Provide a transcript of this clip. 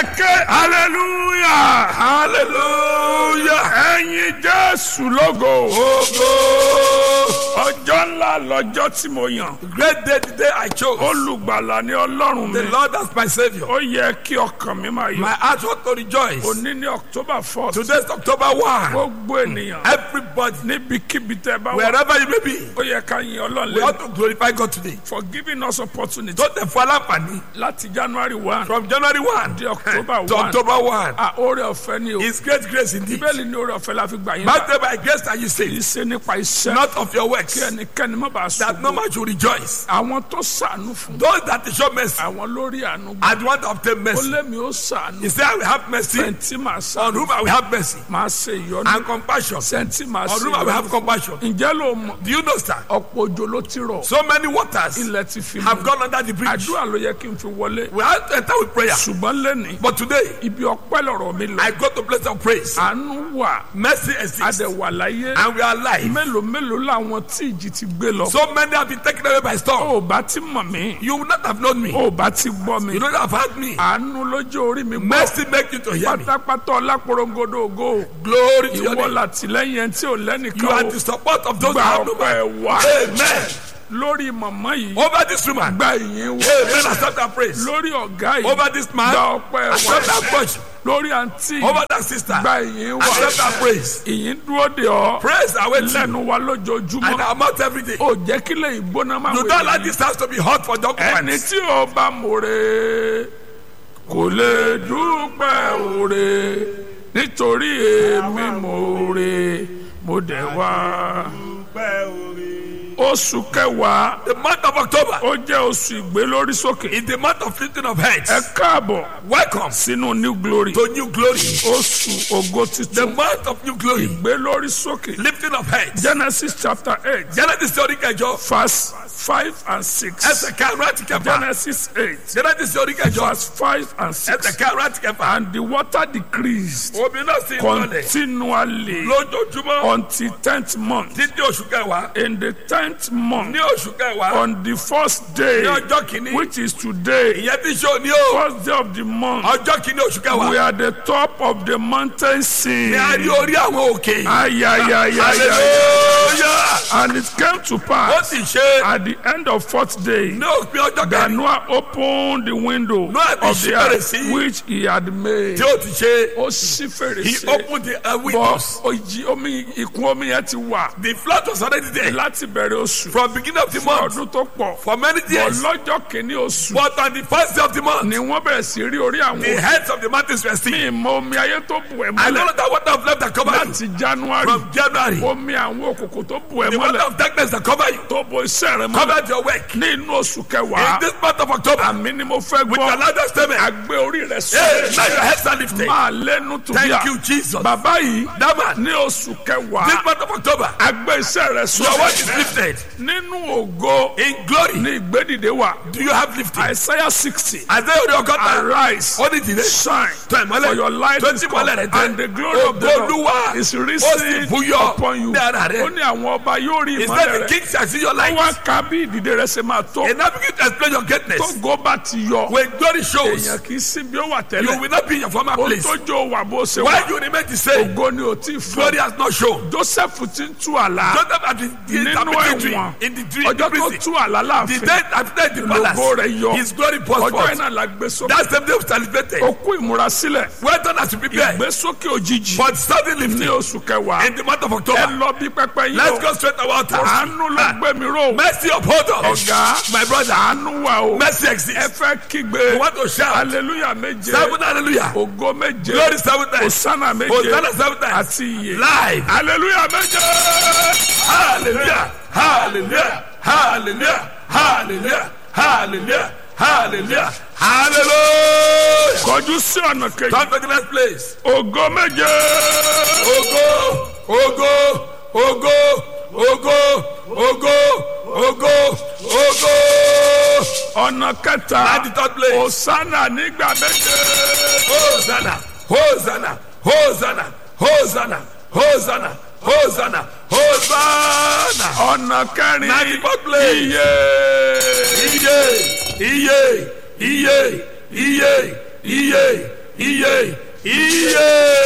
ẹ̀kẹ́ hallelujah hallelujah ẹ̀yin jésù lógo Ogo. ọjọ́ ńlá lọ́jọ́ tí mo yàn Great day the day I chose. olùgbàlà ni ọlọ́run The mi Lord as my Savior. ó yẹ kí ọkàn mi máa My yọ heart want to rejoice. òní ní october fourth Today is October 1. gbogbo ènìyàn Everybody, níbikíbi tẹ́ bá wà wherever you may be, ó yẹ ká yin we ọlọ́run ought to glorify God today. for giving us opportunity Tó tẹ̀ fún aláǹfààní láti january one from January 1 di october to one October 1. ah oore ọ̀fẹ́ ni o It's great grace indeed. bẹ́ẹ̀ni ni oore ọ̀fẹ́ la fi gbà yín bá Birthday by grace that you say, ìṣe nípa iṣẹ́ not of your works, kí ẹnikẹ́ni má bàa that no sùn man should rejoice. àwọn tó sànú fún Those that show mercy àwọn lórí àánú gbà and want to obtain ó mercy. lémi ó sànú He said, I will have mercy sẹ́ńtì máa on sànú whom I will have mercy máa ṣe ìyọnu and compassion sẹ́ńtì máa on ṣe whom I will have ìyọnu compassion. ǹjẹ́ ló mọ̀ Do you know, sir? ọ̀pọ̀ òjò ló ti rọ̀ So many waters ilẹ̀ ti fi have mú gone under the bridge. àdúrà ló yẹ kí n fi wọlé We have to enter with prayer. ṣùgbọ́n lẹ́ni But today, ibi ọpẹ́ lọ̀rọ̀ mi lọ I go to place of praise. àánú wà Mercy exists. adẹ̀wà láyé And we are alive. mélòó mélòó làwọn tí ìjì ti gbé lọ So many have been taken away by storm. ó bá ti mọ̀ mí You would not have known me. ó bá ti gbọ́ mi You don't have heard me. àánú lójú orí mi gbọ́ Mercy make you to hear me. pátápátá ọláporongodo ògo Glory to your ìwọ name. làtìlẹ́yìn ẹni tí ò You lẹ́nìkan are o the support of those gba that have no ọpẹ́ man. wá Amen. lórí mọ̀mọ́ yìí Over this woman. gba ìyìn wá Amen. Accept that praise. lórí ọ̀gá yìí Over this man. gba ọpẹ́ Accept that wá praise. lórí àǹtí yìí Over that sister. gba ìyìn wá Accept that praise. ìyìn dúró de ọ Praise awaits you. lẹ́nu wa And lójoojúmọ́ our mouth every day. ó jẹ́ kílẹ̀ ìgbóná máa You wẹ̀ don't like yìí. this house to be hot for the ẹni occupants. tí ó bá mòre kò lè dúpẹ́ òre nítorí èmi mòre mo dẹ̀ wá. oṣù kẹwàá The month of October ó jẹ́ oṣù ìgbélórí sókè. is the month of lifting of heads. ẹ káàbọ̀ Welcome sínú new glory to new glory. oṣù ògo The titun month of new glory. ìgbélórí sókè Lifting of heads. genesis chapter eight Genesis orí kẹjọ. verse five and six Ẹsẹ̀ karùn-ún àti kẹfà. genesis eight Genesis orí kẹjọ. verse five and six. Ẹsẹ̀ karùn-ún àti kẹfà. and the water decreased Omi náà sì ń lọlẹ̀. continually Lójoojúmọ́. until tenth month. Títí oṣù kẹwàá. In the tenth month, Ní oṣù kẹwàá. on the first day, Ní ọjọ́ kìíní. which is today, Ìyẹn tí ṣe òní o. first day of the month, Ọjọ́ kìíní oṣù we kẹwàá. are at the top of the mountain sea. Ní a rí orí àwọn òkè. Ayayayaya. Hallelujah. And it came to Ó pass sì ṣe at the end of fourth day ní òpin ọjọ́ that kẹrin. Noah opened the window Noah ti of the ṣí earth fèrèsé. which he had made. Tí ó ti ṣe. Ó ṣí He fèrèsé. opened the uh, windows. bọ́ òjì omi ìkún omi yẹn ti wà The flood was already there. láti bẹ̀rẹ̀ oṣù From beginning of the month. ọdún tó pọ̀ For many bọ̀ years. lọ́jọ́ kìíní oṣù But on the first day of the month. ni wọ́n bẹ̀rẹ̀ sí rí orí àwọn The heads of the mountains were seen. ìmọ̀ omi ayé tó bù ẹ̀ I don't mọ́lẹ̀ know that water of love that cover you. láti january From January. omi àwọn òkùnkùn tó bù ẹ̀ The water mọ́lẹ̀ of darkness that cover you. tó bo iṣẹ́ rẹ̀ mọ́lẹ̀ Covered your work. ní inú oṣù In kẹwàá this month of October. àmì ni mo fẹ́ With the gbọ́ largest statement. àgbé orí rẹ̀ Hey, sọ now your heads are lifted. máa lẹ́nu tó bí Thank you, Jesus. bàbá yìí That man. ní oṣù kẹwàá This month of October. àgbé iṣẹ́ rẹ̀ sọ Your work is lifted. nínú ògo In glory. ní ìgbédìde wà Do you have lifting? Isaiah sixty Isaiah orí ọgọ́ta. arise Ó ní ìdílé. shine Tọ́ ìmọ́lẹ̀. for your light Tó is ti come mọ́lẹ̀ rẹ̀ tẹ́. and the glory of the Lord Olúwa. is Ó sì risen búyọ upon you ní ara rẹ̀. ó ní àwọn ọba yóò rí He ìmọ́lẹ̀ said the rẹ̀ king shall see your light. wọ́n ka bí ìdìde rẹ̀ ṣe máa tó And now begin to explain your tó greatness. gó bá ti yọ When glory shows, èèyàn kì í sí bí ó wà you tẹ́lẹ̀ will not be in your former ó place. tó jó wà bó ṣe Why wà you remain the same? ògo ni ò tí ì fún Glory has not shown. Joseph ti ń tú àlá Joseph had been nínú interpreting dream ẹ̀wọ̀n in the dream ọjọ́ in the tó prison. tú àlá The láàfin day after the lógo rẹ̀ palace, yọ his glory burst ọjọ́ forth. iná la gbé sókè That same day was celebrated. ó kú ìmúrasílẹ̀ Well done as you prepare. ìgbésókè òjijì But suddenly, ní oṣù kẹwàá in the month of ẹ October, lọ bí pẹpẹ yìí let's o go straight to our altars. àánú ló gbé mi ró Mercy uphold us. ọ̀gá My brother, àánú wà o mercy ẹ exists. fẹ́ kígbe You want to shout. hallelujah méje Seven hallelujah. ògo méje Glory seven times. hosanna méje Hosanna seven times. àti iye Live. hallelujah méje Hallelujah. Hallelujah. Hallelujah. Hallelujah. Hallelujah. Hallelujah. Hallelujah. kọjú sí ọ̀nà kejì Come to the next place. ògo méje Ogo, ogo, ogo, ogo, ogo, ogo, ogo. ọ̀nà kẹta At the third place. hosanna nígbà méje Hosanna, Hosanna, Hosanna, Hosanna, Hosanna, Hosanna, Hosanna. ọ̀nà kẹrin At the fourth place. iye Iye, iye, iye, iye, iye, iye iye.